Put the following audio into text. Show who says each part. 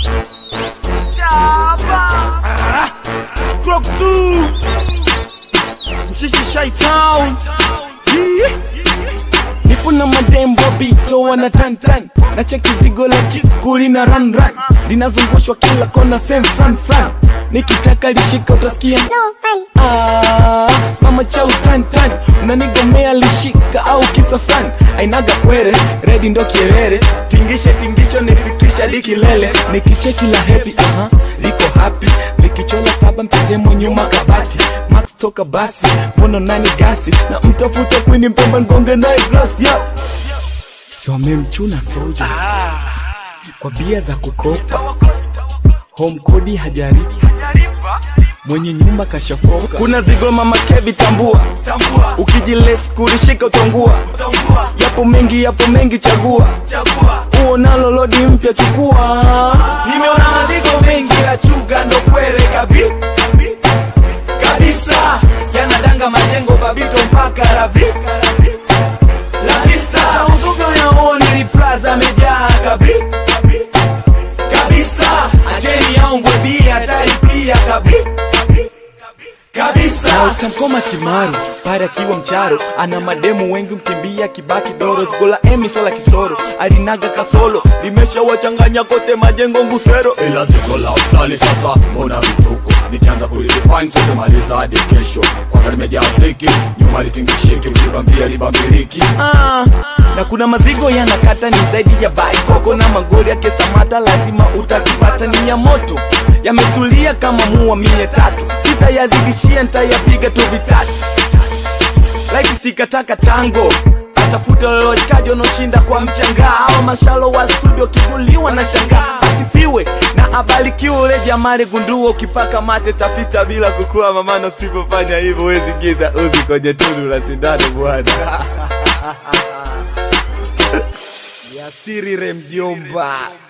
Speaker 1: Clock 2 Mshishi Shy Town nipo na madembo bito wana tantan na cheki zigo la chikuli na run run linazungushwa kila kona sem fran fran nikitaka lishika utasikia Ah, mama cha utantan unanigomea lishika au kisa fran ainaga kwere redi ndo kierere tingishe tingisho nifikisha likilele nikicheki la hepi aha liko happy likichola saba mtetemo nyuma kabati max toka basi mono nani gasi na mtafuta kwini mpemba ngonge naye glasi ya somemchuna soja kwa bia za kukopa home kodi hajari mwenye nyumba kashafoka kuna zigo mama kevi tambua ukijiles kulishika utongua yapo mengi yapo mengi chagua uonalo lodi mpya chukua nimeona mazigo mengi ya chuga ndo kwere kabi kabisa yanadanga majengo babito mpaka ravi la vista uzuga unaoni ni plaza amejaa kabi kabisa ajeni yaungwe bia hatari pia kabi kabisa na utamkoma kimaru pale akiwa mcharo ana mademu wengi mkimbia kibaki doro zigola emi sola kisoro alinaga kasolo limeshawachanganya kote majengo ngusero
Speaker 2: ila ziko la fulani sasa mbona vituko nikianza kulidefine sote maliza hadi kesho kwanza limejaa ziki nyuma litingishiki ukibambia libambiliki
Speaker 1: ah, na kuna mazigo yanakata ni zaidi ya baikoko na magoli yake samata lazima utakipata ni ya moto yametulia kama mua mia tatu sitayazidishia ntayapiga tu vitatu like sikataka tango atafuta washikaji wanaoshinda kwa mchanga au mashalo wa studio kivuliwa na shangaa asifiwe na abarikiwe ule jamali gundua ukipaka mate tapita bila kukua mamana usipofanya hivyo wezi giza uzi kwenye tundu la sindano bwana yasiri remjomba